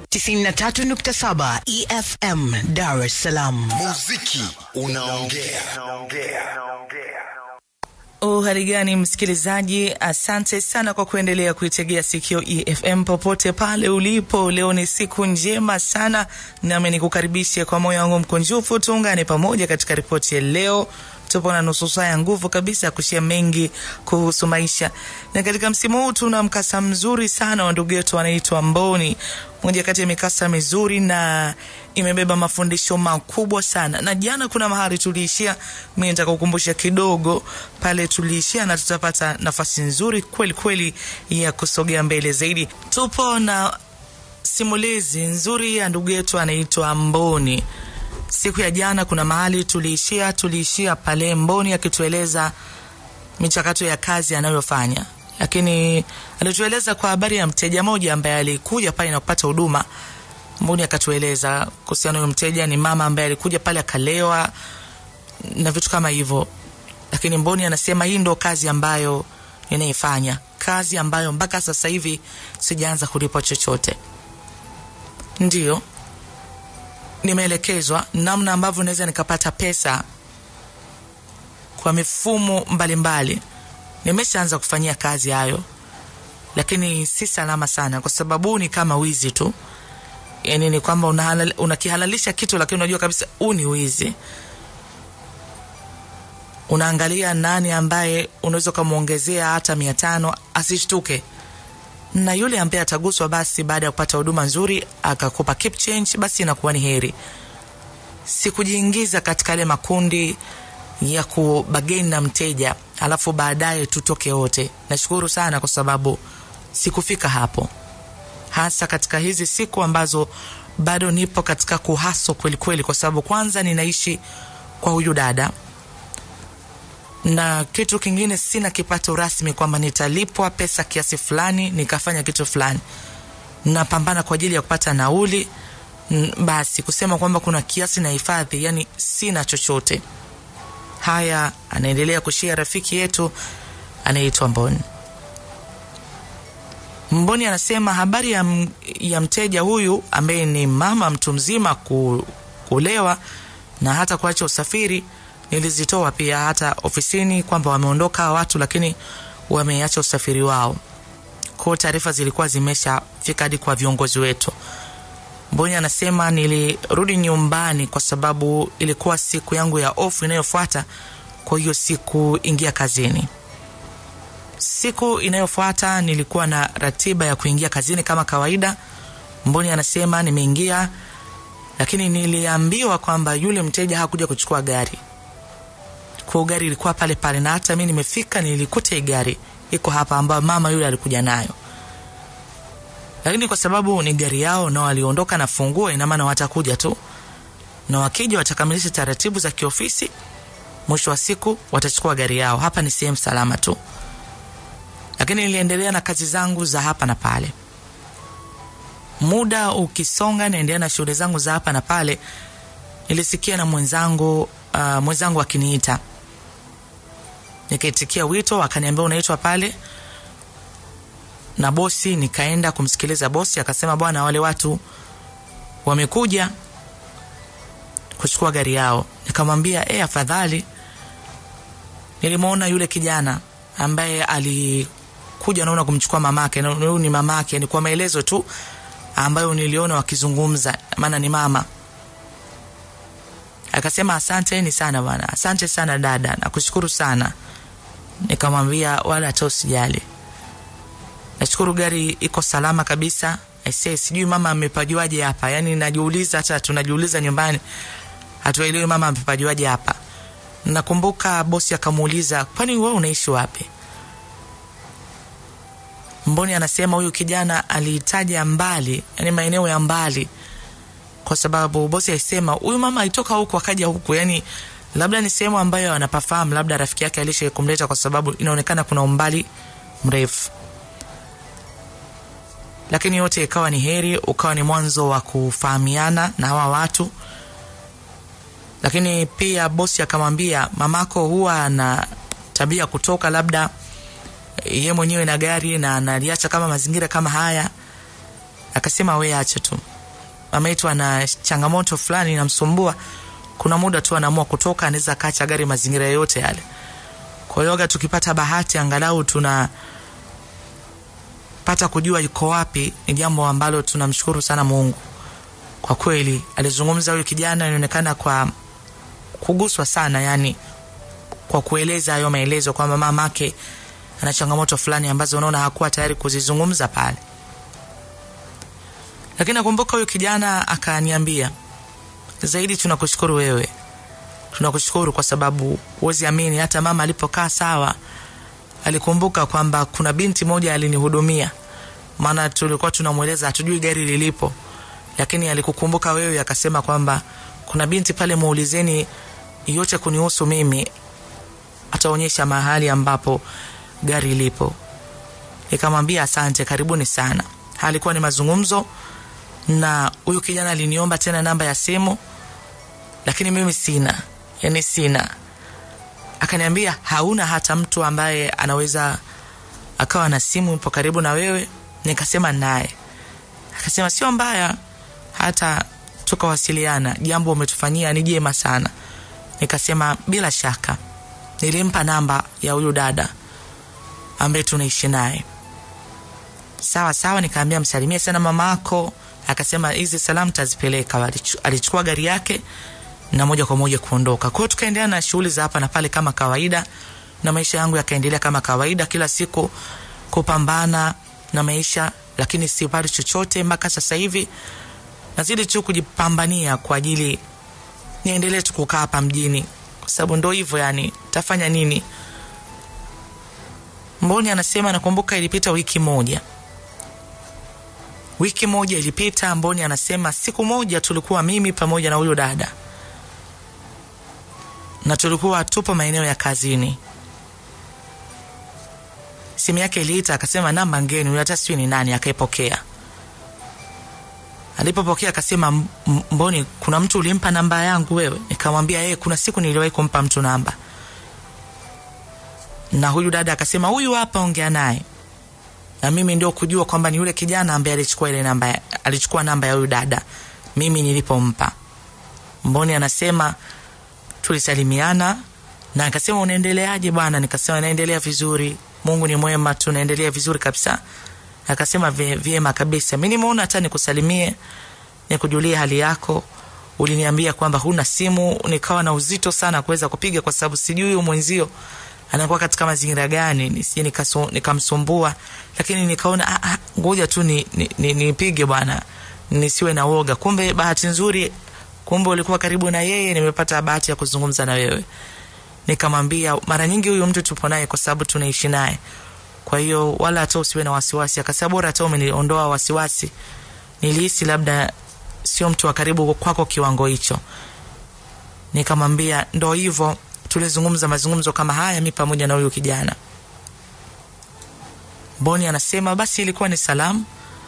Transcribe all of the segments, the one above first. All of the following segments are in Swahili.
93.7 EFM Dar es Salaam. Muziki unaongea. Uhali gani msikilizaji, asante sana kwa kuendelea kuitegea sikio EFM popote pale ulipo. Leo ni siku njema sana, nami nikukaribishe kwa moyo wangu mkunjufu. Tuungane pamoja katika ripoti ya leo. Tupo na nusu saa ya nguvu kabisa ya kushia mengi kuhusu maisha, na katika msimu huu tuna mkasa mzuri sana wa ndugu yetu anaitwa Mboni, moja kati ya mikasa mizuri na imebeba mafundisho makubwa sana. Na jana kuna mahali tuliishia, mi nataka kukumbusha kidogo pale tuliishia, na tutapata nafasi nzuri kweli kweli ya kusogea mbele zaidi. Tupo na simulizi nzuri ya ndugu yetu anaitwa Mboni. Siku ya jana kuna mahali tuliishia, tuliishia pale Mboni akitueleza michakato ya kazi anayofanya, lakini alitueleza kwa habari ya mteja moja ambaye alikuja pale na kupata huduma. Mboni akatueleza kuhusiana huyo mteja ni mama ambaye alikuja pale akalewa na vitu kama hivyo, lakini Mboni anasema hii ndo kazi ambayo ninaifanya, kazi ambayo mpaka sasa hivi sijaanza kulipwa chochote. Ndiyo, nimeelekezwa namna ambavyo naweza nikapata pesa kwa mifumo mbalimbali. Nimeshaanza kufanyia kazi hayo, lakini si salama sana, kwa sababu ni kama wizi tu. Yani ni kwamba unahalal, unakihalalisha kitu, lakini unajua kabisa huu ni wizi. Unaangalia nani ambaye unaweza ukamwongezea hata mia tano asishtuke na yule ambaye ataguswa basi baada ya kupata huduma nzuri akakupa keep change, basi inakuwa ni heri. Sikujiingiza katika yale makundi ya kubageni na mteja alafu baadaye tutoke wote. Nashukuru sana kwa sababu sikufika hapo, hasa katika hizi siku ambazo bado nipo katika kuhaso kweli kweli, kwa sababu kwanza ninaishi kwa huyu dada na kitu kingine sina kipato rasmi kwamba nitalipwa pesa kiasi fulani nikafanya kitu fulani. Napambana kwa ajili ya kupata nauli. Basi kusema kwamba kuna kiasi na hifadhi, yani sina chochote. Haya anaendelea kushia rafiki yetu anayeitwa Mboni. Mboni anasema habari ya, m, ya mteja huyu ambaye ni mama mtu mzima ku, kulewa na hata kuacha usafiri nilizitoa pia hata ofisini kwamba wameondoka watu, lakini wameacha usafiri wao. Kwa taarifa zilikuwa zimeshafika hadi kwa viongozi wetu. Mboni anasema nilirudi nyumbani kwa sababu ilikuwa siku yangu ya ofu inayofuata, kwa hiyo sikuingia kazini. Siku inayofuata nilikuwa na ratiba ya kuingia kazini kama kawaida. Mboni anasema nimeingia, lakini niliambiwa kwamba yule mteja hakuja kuchukua gari kwa gari ilikuwa pale pale, na hata mi nimefika nilikuta hii gari iko hapa ambayo mama yule alikuja nayo, lakini kwa sababu ni gari yao na waliondoka na funguo, ina maana watakuja tu, na wakija watakamilisha taratibu za kiofisi, mwisho wa siku watachukua gari yao. Hapa ni sehemu salama tu, lakini niliendelea na kazi zangu za hapa na pale. Muda ukisonga, naendelea na shughuli zangu za hapa na pale, nilisikia na mwenzangu uh, mwenzangu akiniita nikaitikia wito, akaniambia unaitwa pale na bosi. Nikaenda kumsikiliza bosi, akasema bwana, wale watu wamekuja kuchukua gari yao. Nikamwambia e, afadhali. Nilimwona yule kijana ambaye alikuja naona kumchukua mamake, na huyu ni mamake, ni kwa maelezo tu ambayo niliona wakizungumza, maana ni mama Akasema asanteni sana bwana, asante sana dada, nakushukuru sana. Nikamwambia wala hata usijali, nashukuru gari iko salama kabisa. Aisee, sijui mama amepajuaje hapa, yani najiuliza, hata tunajiuliza nyumbani, hatuelewi mama amepajuaje hapa. Nakumbuka bosi akamuuliza, kwani wewe unaishi wapi? Mboni anasema huyu kijana alihitaja mbali, yani maeneo ya mbali kwa sababu bosi alisema huyu mama alitoka huku akaja huku, yani labda ni sehemu ambayo anapafahamu, labda rafiki yake alisha kumleta, kwa sababu inaonekana kuna umbali mrefu. Lakini yote ikawa ni heri, ukawa ni mwanzo wa kufahamiana na hawa watu. Lakini pia bosi akamwambia, mamako huwa ana tabia kutoka labda ye mwenyewe na gari na analiacha kama mazingira kama haya. Akasema we acha tu mama yetu ana changamoto fulani inamsumbua kuna muda tu anaamua kutoka anaweza akaacha gari mazingira yoyote yale kwa hiyo tukipata bahati angalau tuna pata kujua yuko wapi ni jambo ambalo tunamshukuru sana mungu kwa kweli alizungumza huyu kijana inaonekana kwa kuguswa sana yani kwa kueleza hayo maelezo kwamba mamake ana changamoto fulani ambazo unaona hakuwa tayari kuzizungumza pale lakini nakumbuka huyu kijana akaniambia zaidi tunakushukuru wewe tunakushukuru kwa sababu huwezi amini hata mama alipokaa sawa alikumbuka kwamba kuna binti moja alinihudumia maana tulikuwa tunamweleza hatujui gari lilipo lakini alikukumbuka wewe akasema kwamba kuna binti pale muulizeni yote kunihusu mimi ataonyesha mahali ambapo gari lipo nikamwambia asante karibuni sana alikuwa ni mazungumzo na huyu kijana aliniomba tena namba ya simu lakini mimi sina yani sina akaniambia hauna hata mtu ambaye anaweza akawa na simu ipo karibu na wewe nikasema naye akasema sio mbaya hata tukawasiliana jambo umetufanyia ni jema sana nikasema bila shaka nilimpa namba ya huyu dada ambaye tunaishi naye sawa sawa nikaambia msalimie sana mama ako akasema hizi salamu tazipeleka alichukua gari yake na moja kwa moja kuondoka kwao tukaendelea na shughuli za hapa na pale kama kawaida na maisha yangu yakaendelea kama kawaida kila siku kupambana na maisha lakini sipati chochote mpaka sasa hivi nazidi tu kujipambania kwa ajili niendelee tu kukaa hapa mjini kwa sababu ndo hivyo yani tafanya nini mboni anasema nakumbuka ilipita wiki moja wiki moja ilipita mboni anasema siku moja tulikuwa mimi pamoja na huyo dada na tulikuwa tupo maeneo ya kazini simu yake iliita akasema namba ngeni huyo hata sijui ni nani akaipokea alipopokea akasema mboni kuna mtu ulimpa namba yangu wewe nikamwambia yeye kuna siku niliwahi kumpa mtu namba na huyu dada akasema huyu hapa ongea naye na mimi ndio kujua kwamba ni yule kijana ambaye alichukua ile namba alichukua namba ya huyu dada mimi nilipompa mboni anasema tulisalimiana na akasema unaendeleaje bwana nikasema naendelea vizuri mungu ni mwema tunaendelea vizuri kabisa akasema vyema kabisa mi nimeona hata nikusalimie nikujulie hali yako uliniambia kwamba huna simu nikawa na uzito sana kuweza kupiga kwa sababu sijui huyu mwenzio anakuwa katika mazingira gani nisije nikamsumbua lakini nikaona ngoja tu nipige ni, ni, ni bwana nisiwe na woga kumbe bahati nzuri kumbe ulikuwa karibu na yeye nimepata bahati ya kuzungumza na wewe nikamwambia mara nyingi huyu mtu tupo naye kwa sababu tunaishi naye kwa hiyo wala hata usiwe na wasiwasi akasema bora hata umeniondoa wasiwasi nilihisi labda sio mtu wa karibu kwako kiwango hicho nikamwambia ndo hivyo tulizungumza mazungumzo kama haya mi pamoja na huyu kijana boni anasema basi ilikuwa ni salamu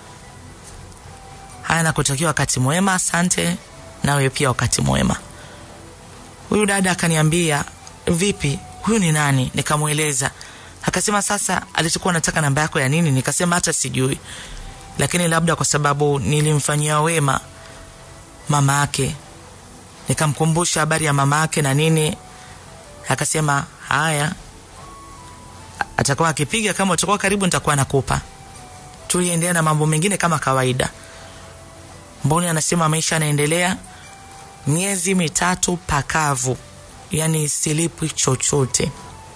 haya nakutakia wakati mwema asante nawe pia wakati mwema huyu dada akaniambia vipi huyu ni nani nikamweleza akasema sasa alichokuwa nataka namba yako ya nini nikasema hata sijui lakini labda kwa sababu nilimfanyia wema mama yake nikamkumbusha habari ya mama yake na nini akasema haya atakuwa akipiga kama utakuwa karibu nitakuwa nakupa tuliendelea na mambo mengine kama kawaida mboni anasema maisha yanaendelea miezi mitatu pakavu yani silipwi chochote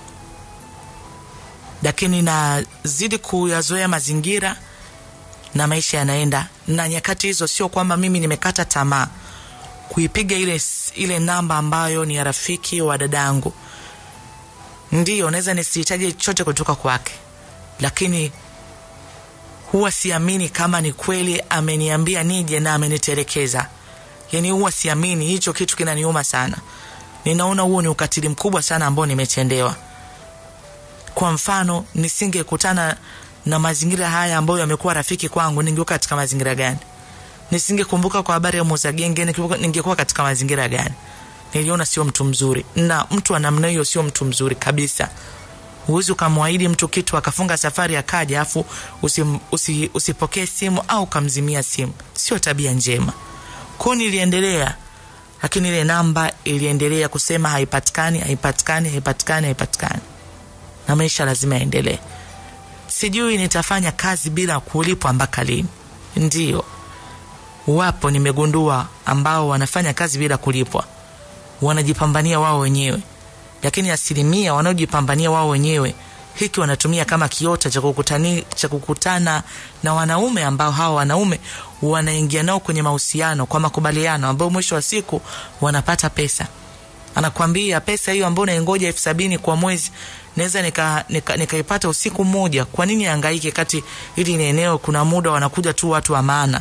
lakini nazidi kuyazoea mazingira na maisha yanaenda na nyakati hizo sio kwamba mimi nimekata tamaa kuipiga ile ile namba ambayo ni ya rafiki wa dadangu ndiyo naweza nisihitaji chochote kutoka kwake lakini huwa siamini kama ni kweli ameniambia nije na amenitelekeza yani huwa siamini hicho kitu kinaniuma sana ninaona huo ni ukatili mkubwa sana ambao nimetendewa kwa mfano nisingekutana na mazingira haya ambayo yamekuwa rafiki kwangu ningekuwa katika mazingira gani nisingekumbuka kwa habari ya muuza genge ningekuwa katika mazingira gani niliona sio mtu mzuri na mtu wa namna hiyo sio mtu mzuri kabisa huwezi ukamwahidi mtu kitu akafunga safari akaja afu usipokee usi, usipokee simu au ukamzimia simu sio tabia njema kwao niliendelea lakini ile namba iliendelea kusema haipatikani haipatikani haipatikani haipatikani na maisha lazima yaendelee sijui nitafanya kazi bila kulipwa mpaka lini ndio wapo nimegundua ambao wanafanya kazi bila kulipwa wanajipambania wao wenyewe lakini asilimia wanaojipambania wao wenyewe hiki wanatumia kama kiota cha kukutani, cha kukutana na wanaume ambao hawa wanaume wanaingia nao kwenye mahusiano kwa makubaliano ambao mwisho wa siku wanapata pesa anakwambia pesa hiyo ambayo unaingoja elfu sabini kwa mwezi naweza nikaipata nika, nika, nika usiku mmoja kwa nini angaike kati hili ni eneo kuna muda wanakuja tu watu wa maana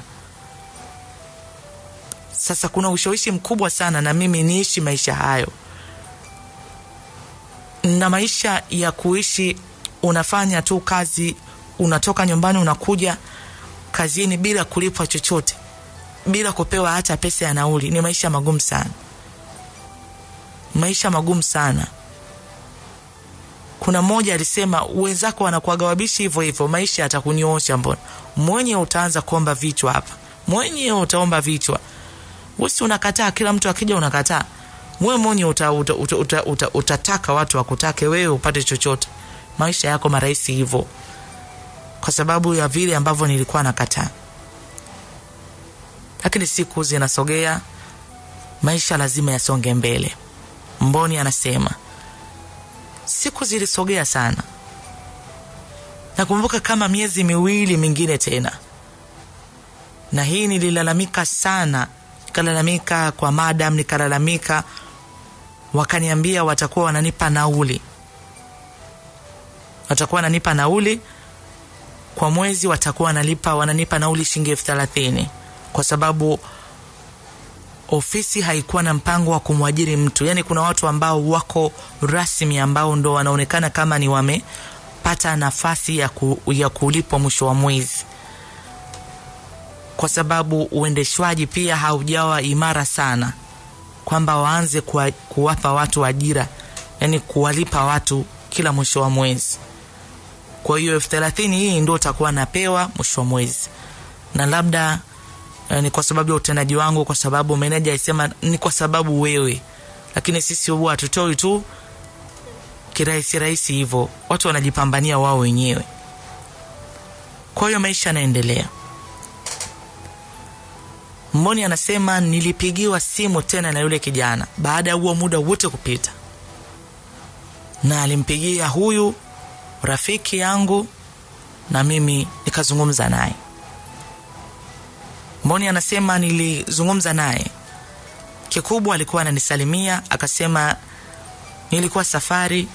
sasa kuna ushawishi mkubwa sana na mimi niishi maisha hayo na maisha ya kuishi unafanya tu kazi unatoka nyumbani unakuja kazini bila kulipwa chochote bila kupewa hata pesa ya nauli ni maisha magumu sana maisha magumu sana kuna mmoja alisema wenzako wanakuaga wabishi hivyo hivyo maisha yatakunyoosha mbona mwenye utaanza kuomba vichwa hapa mwenye utaomba vichwa wesi unakataa kila mtu akija unakataa wewe mwenye uta, uta, uta, uta, uta, utataka watu wakutake wewe upate chochote maisha yako marahisi hivyo kwa sababu ya vile ambavyo nilikuwa nakataa lakini siku zinasogea maisha lazima yasonge mbele mboni anasema siku zilisogea sana nakumbuka kama miezi miwili mingine tena na hii nililalamika sana nikalalamika kwa madam nikalalamika wakaniambia watakuwa wananipa nauli watakuwa wananipa nauli kwa mwezi watakuwa wanalipa wananipa nauli shilingi elfu thelathini kwa sababu ofisi haikuwa na mpango wa kumwajiri mtu yaani kuna watu ambao wako rasmi ambao ndo wanaonekana kama ni wamepata nafasi ya, ku, ya kulipwa mwisho wa mwezi kwa sababu uendeshwaji pia haujawa imara sana kwamba waanze kuwa, kuwapa watu ajira yani kuwalipa watu kila mwisho wa mwezi kwa hiyo elfu thelathini hii ndo utakuwa napewa mwisho wa mwezi na labda eh, ni kwa sababu ya utendaji wangu kwa sababu meneja alisema ni kwa sababu wewe lakini sisi huwa hatutoi tu kirahisi rahisi hivyo watu wanajipambania wao wenyewe kwa hiyo maisha yanaendelea mboni anasema nilipigiwa simu tena na yule kijana baada ya huo muda wote kupita na alimpigia huyu rafiki yangu na mimi nikazungumza naye mboni anasema nilizungumza naye kikubwa alikuwa ananisalimia akasema nilikuwa safari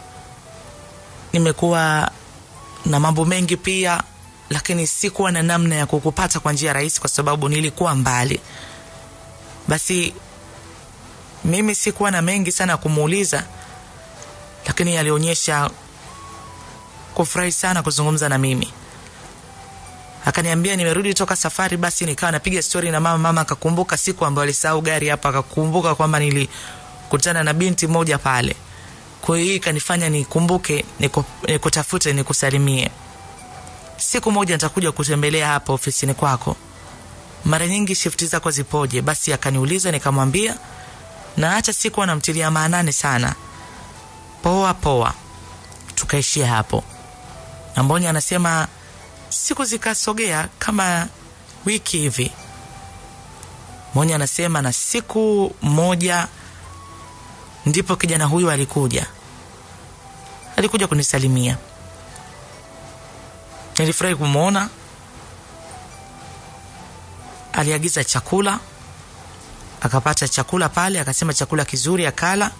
nimekuwa na mambo mengi pia lakini sikuwa na namna ya kukupata kwa njia rahisi kwa sababu nilikuwa mbali basi mimi sikuwa na mengi sana ya kumuuliza lakini alionyesha kufurahi sana kuzungumza na mimi akaniambia nimerudi toka safari basi nikawa napiga stori na mama mama akakumbuka siku ambayo alisahau gari hapa akakumbuka kwamba nilikutana na binti moja pale kwa hiyo hii ikanifanya nikumbuke nikutafute nikusalimie siku moja nitakuja kutembelea hapa ofisini kwako mara nyingi shifti zako zipoje basi akaniuliza nikamwambia na hata siku anamtilia maanani sana poa poa tukaishia hapo amboni anasema siku zikasogea kama wiki hivi moni anasema na siku moja ndipo kijana huyu alikuja alikuja kunisalimia nilifurahi kumwona aliagiza chakula akapata chakula pale akasema chakula kizuri akala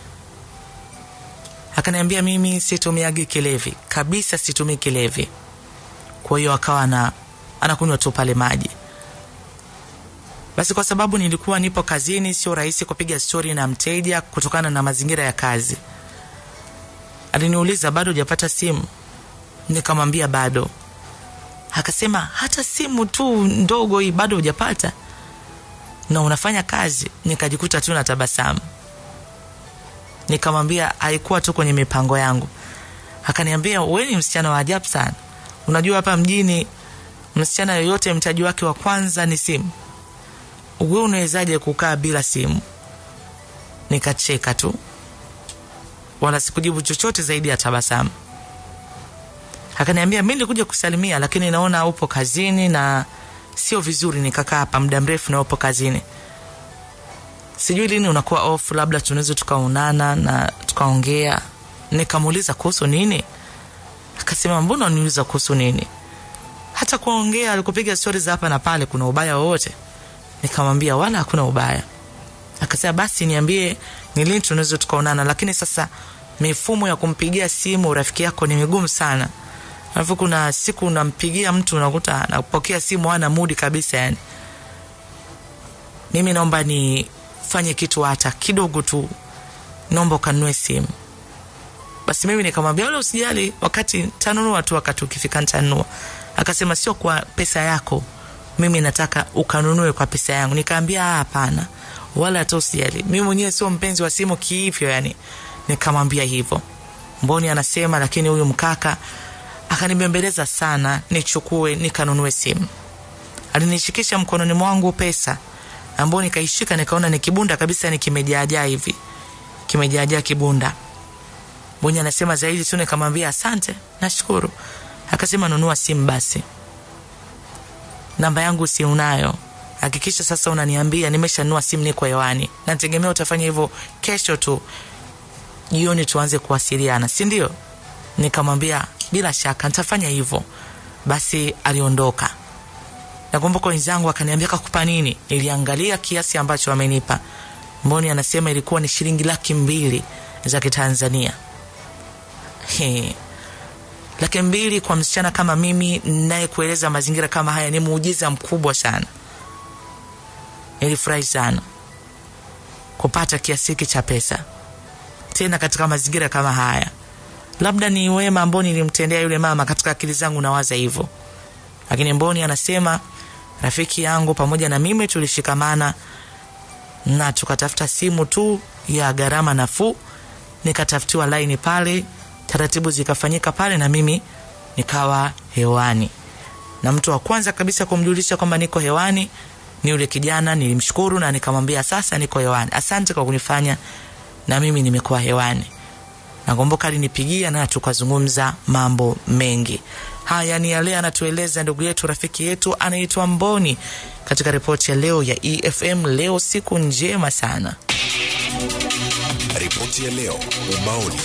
akaniambia mimi situmiagi kilevi kabisa situmii kilevi kwa hiyo akawa na anakunywa tu pale maji basi kwa sababu nilikuwa nipo kazini sio rahisi kupiga stori na mteja kutokana na mazingira ya kazi aliniuliza bado hujapata simu nikamwambia bado akasema hata simu tu ndogo hii bado hujapata na unafanya kazi nikajikuta tu na tabasamu nikamwambia haikuwa tu kwenye mipango yangu akaniambia we ni msichana wa ajabu sana unajua hapa mjini msichana yoyote mtaji wake wa kwanza ni simu we unawezaje kukaa bila simu nikacheka tu wala sikujibu chochote zaidi ya tabasamu akaniambia mi nilikuja kusalimia lakini naona upo kazini na sio vizuri nikakaa hapa muda mrefu na upo kazini sijui lini unakuwa off labda tunaweza tukaonana na tukaongea nikamuuliza kuhusu nini akasema mbona uniuliza kuhusu nini hata kuongea alikupiga stori za hapa na pale kuna ubaya wowote nikamwambia wala hakuna ubaya akasema basi niambie ni lini tunaweza tukaonana lakini sasa mifumo ya kumpigia simu rafiki yako ni migumu sana alafu kuna siku unampigia mtu unakuta anapokea simu hana mudi kabisa yani mimi naomba nifanye kitu hata kidogo tu naomba ukanunue simu basi mimi nikamwambia wala usijali wakati tanunua tu wakati ukifika ntanunua akasema sio kwa pesa yako mimi nataka ukanunue kwa pesa yangu nikaambia "Ah, hapana wala hata usijali mimi mwenyewe sio mpenzi wa simu kiivyo yani nikamwambia hivyo mboni anasema lakini huyu mkaka akanibembeleza sana nichukue nikanunue simu alinishikisha mkononi mwangu pesa ambao nikaishika nikaona ni kibunda kabisa ni kimejaajaa hivi kimejaajaa kibunda mbonye anasema zaidi tu nikamwambia asante nashukuru akasema nunua simu basi namba yangu si unayo hakikisha sasa unaniambia nimeshanunua simu niko hewani nategemea utafanya hivyo kesho tu jioni tuanze kuwasiliana si ndio nikamwambia bila shaka nitafanya hivyo basi aliondoka nakumbuka wenzangu akaniambia kakupa nini niliangalia kiasi ambacho amenipa mboni anasema ilikuwa ni shilingi laki mbili za kitanzania He. laki mbili kwa msichana kama mimi naye kueleza mazingira kama haya ni muujiza mkubwa sana nilifurahi sana kupata kiasi hiki cha pesa tena katika mazingira kama haya labda ni wema ambao nilimtendea yule mama katika akili zangu nawaza hivyo lakini mboni anasema rafiki yangu pamoja na mimi tulishikamana na tukatafuta simu tu ya gharama nafuu nikatafutiwa laini pale taratibu zikafanyika pale na mimi nikawa hewani na mtu wa kwanza kabisa kumjulisha kwamba niko hewani ni yule kijana nilimshukuru na nikamwambia sasa niko hewani asante kwa kunifanya na mimi nimekuwa hewani nakumbuka alinipigia na tukazungumza mambo mengi haya ni yale anatueleza ndugu yetu rafiki yetu anaitwa mboni katika ripoti ya leo ya efm leo siku njema sana Ripoti ya leo ubaoni.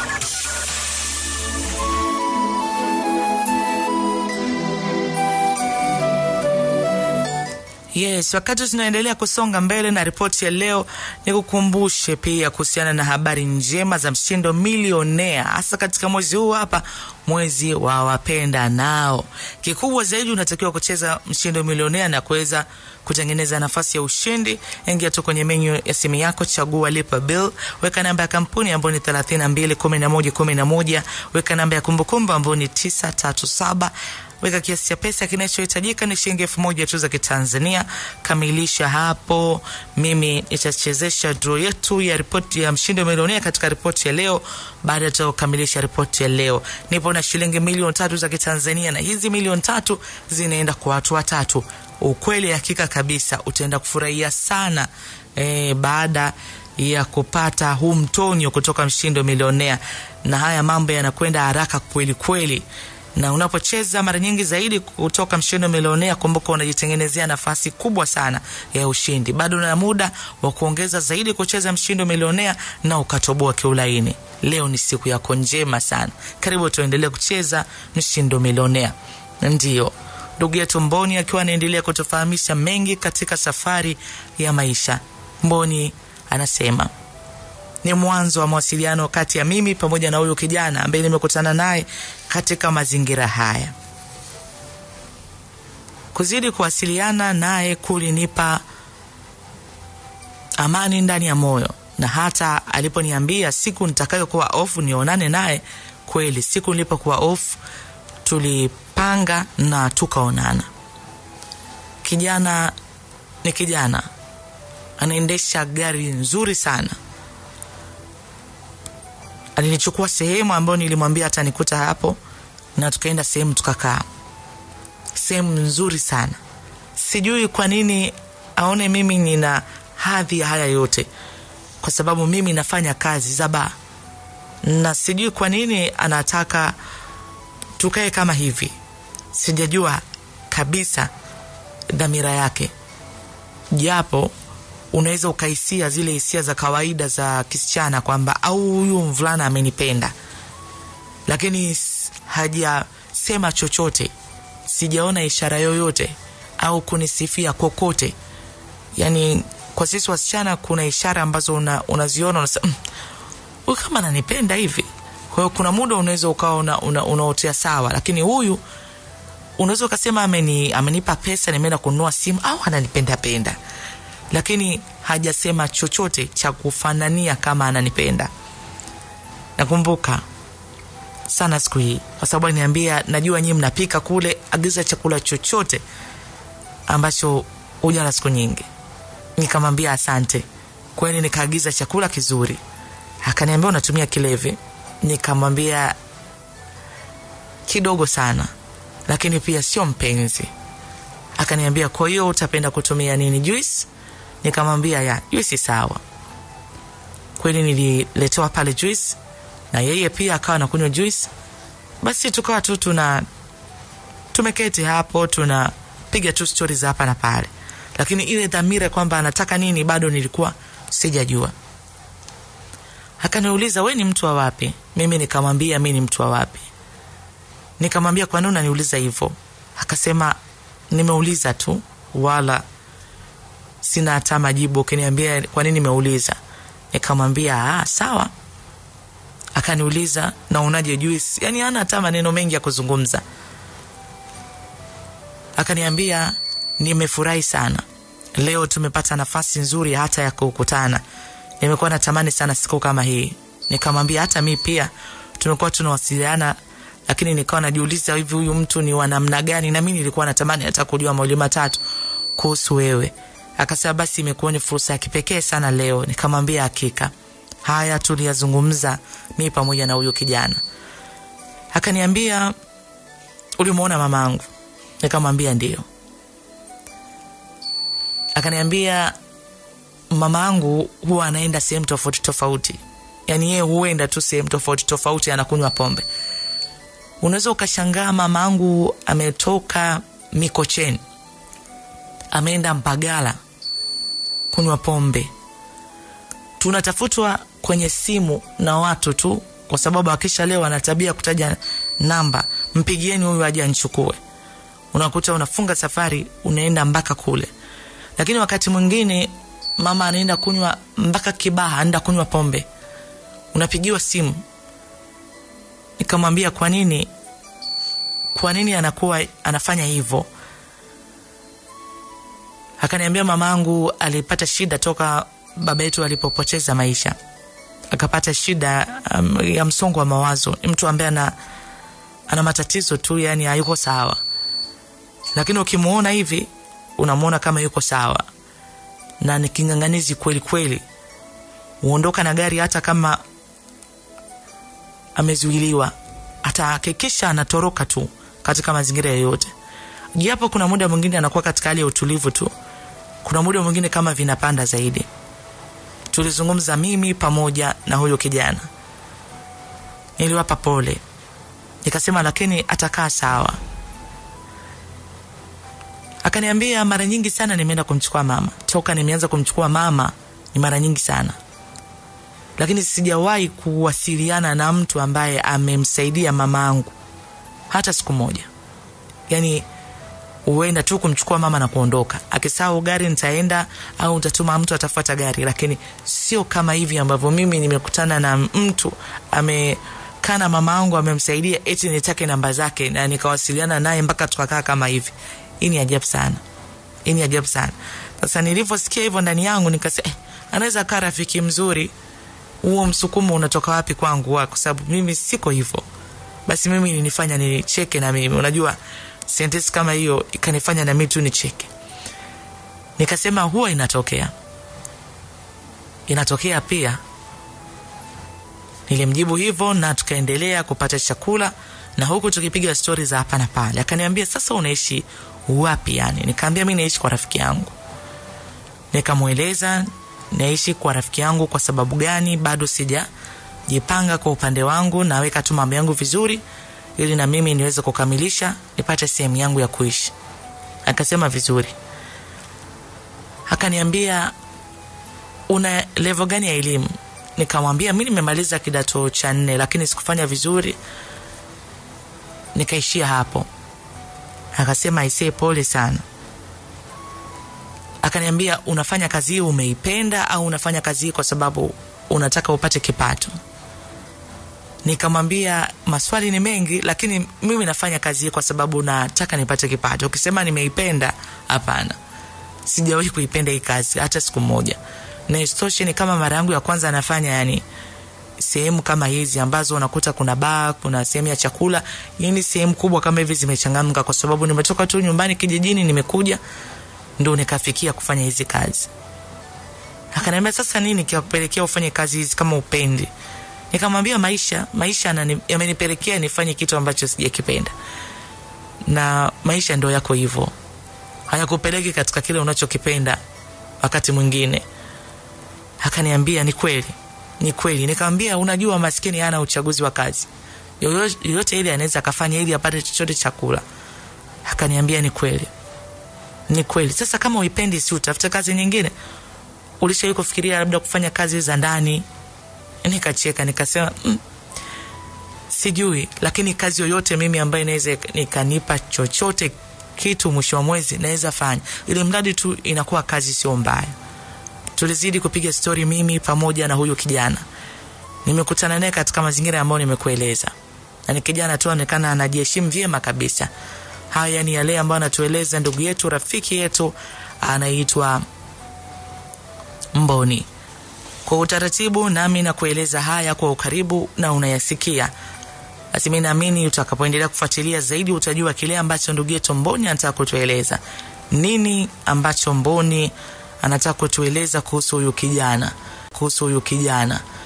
yes wakati tunaendelea kusonga mbele na ripoti ya leo nikukumbushe pia kuhusiana na habari njema za mshindo milionea hasa katika mwezi huu hapa mwezi wa wapenda nao kikubwa zaidi unatakiwa kucheza mshindo milionea na kuweza kutengeneza nafasi ya ushindi ingia tu kwenye menyu ya simu yako chagua lipa bill weka namba ya kampuni ambayo ni 321111 weka namba ya kumbukumbu ambayo ni 937 weka kiasi cha pesa kinachohitajika ni shilingi elfu moja tu za kitanzania kamilisha hapo mimi nitachezesha draw yetu ya ripoti ya mshindi wa milionea katika ripoti ya leo baada ya kukamilisha ripoti ya leo nipo na shilingi milioni tatu za kitanzania na hizi milioni tatu zinaenda kwa watu watatu ukweli hakika kabisa utaenda kufurahia sana e, baada ya kupata huu mtonyo kutoka mshindo milionea na haya mambo yanakwenda haraka kweli kweli na unapocheza mara nyingi zaidi kutoka mshindo milionea kumbuka unajitengenezea nafasi kubwa sana ya ushindi bado na muda wa kuongeza zaidi kucheza mshindo milionea na ukatoboa kiulaini leo ni siku yako njema sana karibu tuendelee kucheza mshindo milionea ndio ndugu yetu mboni akiwa anaendelea kutufahamisha mengi katika safari ya maisha mboni anasema ni mwanzo wa mawasiliano kati ya mimi pamoja na huyu kijana ambaye nimekutana naye katika mazingira haya kuzidi kuwasiliana naye kulinipa amani ndani ya moyo na hata aliponiambia siku nitakayokuwa ofu nionane naye kweli siku nilipokuwa ofu tulipanga na tukaonana kijana ni kijana anaendesha gari nzuri sana alinichukua sehemu ambayo nilimwambia atanikuta hapo na tukaenda sehemu tukakaa sehemu nzuri sana sijui kwa nini aone mimi nina hadhi ya haya yote kwa sababu mimi nafanya kazi za baa na sijui kwa nini anataka tukae kama hivi sijajua kabisa dhamira yake japo unaweza ukahisia zile hisia za kawaida za kisichana kwamba au huyu mvulana amenipenda lakini s- hajasema chochote sijaona ishara yoyote au kunisifia kokote yani kwa sisi wasichana kuna ishara ambazo una, unaziona unasema "Mm, huyu kama ananipenda hivi kwa hiyo kuna muda unaweza ukawa una, una, unaotea sawa lakini huyu unaweza ukasema ameni, amenipa pesa nimeenda kununua simu au ananipenda penda lakini hajasema chochote cha kufanania kama ananipenda nakumbuka sana siku hii kwa sababu aliniambia najua nyii mnapika kule agiza chakula chochote ambacho hujala siku nyingi nikamwambia asante kweli nikaagiza chakula kizuri akaniambia unatumia kilevi nikamwambia kidogo sana lakini pia sio mpenzi akaniambia kwa hiyo utapenda kutumia nini juice nikamwambia ya juice sawa kweli nililetewa pale juice na yeye pia akawa anakunywa juice basi tukawa tu tuna tumeketi hapo tunapiga tu stori za hapa na pale lakini ile dhamira kwamba anataka nini bado nilikuwa sijajua akaniuliza we ni mtu wa wapi mimi nikamwambia mi ni mtu wa wapi nikamwambia kwa nini unaniuliza hivyo akasema nimeuliza tu wala sina hata majibu ukiniambia kwa nini nimeuliza nikamwambia ah, sawa akaniuliza na unaje juice yani hana hata maneno mengi ya kuzungumza akaniambia nimefurahi sana leo tumepata nafasi nzuri hata ya kukutana nimekuwa natamani sana siku kama hii nikamwambia hata mi pia tumekuwa tunawasiliana lakini nikawa najiuliza hivi huyu mtu ni wa namna gani na mi nilikuwa natamani hata kujua mawili matatu kuhusu wewe akasema basi imekuwa ni fursa ya kipekee sana leo nikamwambia hakika haya tuliyazungumza mi pamoja na huyu kijana akaniambia ulimwona mamangu nikamwambia ndio akaniambia mama angu huwa anaenda sehemu tofauti tofauti yaani yeye huenda tu sehemu tofauti tofauti anakunywa pombe unaweza ukashangaa mama angu ametoka mikocheni ameenda mpagala kunywa pombe tunatafutwa kwenye simu na watu tu kwa sababu akisha leo ana tabia kutaja namba mpigieni huyu aje anchukue unakuta unafunga safari unaenda mpaka kule lakini wakati mwingine mama anaenda kunywa mpaka kibaha anaenda kunywa pombe unapigiwa simu nikamwambia kwa nini kwa nini anakuwa anafanya hivyo akaniambia mamangu alipata shida toka baba yetu alipopoteza maisha akapata shida um, ya msongo wa mawazo ni mtu ambaye ana, ana matatizo tu yani hayuko sawa lakini ukimuona hivi unamwona kama yuko sawa na ni king'ang'anizi kweli kweli huondoka na gari hata kama amezuiliwa atahakikisha anatoroka tu katika mazingira yoyote japo kuna muda mwingine anakuwa katika hali ya utulivu tu kuna muda mwingine kama vinapanda zaidi tulizungumza mimi pamoja na huyo kijana niliwapa pole nikasema lakini atakaa sawa akaniambia mara nyingi sana nimeenda kumchukua mama toka nimeanza kumchukua mama ni mara nyingi sana lakini sijawahi kuwasiliana na mtu ambaye amemsaidia mama angu hata siku moja yani huenda tu kumchukua mama na kuondoka akisahau gari nitaenda au nitatuma mtu atafuata gari lakini sio kama hivi ambavyo mimi nimekutana na mtu amekaa na mama angu amemsaidia eti nitake namba zake na nikawasiliana naye mpaka tukakaa kama hivi hii ni ajabu sana hii ni ajabu sana sasa nilivyosikia hivyo ndani yangu nikasema eh, anaweza kaa rafiki mzuri huo msukumo unatoka wapi kwangu wa, kwa sababu mimi siko hivyo basi mimi ilinifanya nicheke na mimi unajua sentensi kama hiyo ikanifanya na mimi tu nicheke nikasema huwa inatokea inatokea pia nilimjibu hivyo na tukaendelea kupata chakula na huku tukipiga stori za hapa na pale akaniambia sasa unaishi wapi yani nikaambia mi naishi kwa rafiki yangu nikamweleza naishi kwa rafiki yangu kwa sababu gani bado sijajipanga kwa upande wangu naweka tu mambo yangu vizuri ili na mimi niweze kukamilisha nipate sehemu yangu ya kuishi akasema vizuri akaniambia una levo gani ya elimu nikamwambia mi nimemaliza kidato cha nne lakini sikufanya vizuri nikaishia hapo akasema aisee pole sana akaniambia unafanya kazi hii umeipenda au unafanya kazi hii kwa sababu unataka upate kipato nikamwambia maswali ni mengi lakini mimi nafanya kazi hii kwa sababu nataka nipate kipato ukisema nimeipenda hapana sijawahi kuipenda hii kazi hata siku moja na isitoshe ni kama mara yangu ya kwanza anafanya yani sehemu kama hizi ambazo unakuta kuna baa kuna sehemu ya chakula yani sehemu kubwa kama hivi zimechangamka kwa sababu nimetoka tu nyumbani kijijini nimekuja ndo nikafikia kufanya hizi kazi akaniambia sasa nini kiwapelekea ufanye kazi hizi kama upendi nikamwambia maisha maisha anani- yamenipelekea nifanye kitu ambacho sijakipenda na maisha ndo yako hivyo hayakupeleki katika kile unachokipenda wakati mwingine akaniambia ni kweli ni kweli nikamwambia unajua maskini hana uchaguzi wa kazi Yoyo- yoyote ile anaweza akafanya ili apate chochote chakula akaniambia ni kweli ni kweli sasa kama uipendi si utafute kazi nyingine ulishawai kufikiria labda kufanya kazi za ndani nikacheka nikasema mm, sijui lakini kazi yoyote mimi ambayo inaweza nikanipa chochote kitu mwisho wa mwezi naweza fanya ili mradi tu inakuwa kazi sio mbaya tulizidi kupiga stori mimi pamoja na huyu kijana nimekutana naye katika mazingira ambayo nimekueleza na ni kijana tu anaonekana anajiheshimu vyema kabisa haya ni yale ambayo anatueleza ndugu yetu rafiki yetu anaitwa mboni kwa utaratibu nami nakueleza haya kwa ukaribu na unayasikia basi mi naamini utakapoendelea kufuatilia zaidi utajua kile ambacho ndugu yetu mboni anataka kutueleza nini ambacho mboni anataka kutueleza kuhusu huyu kijana kuhusu huyu kijana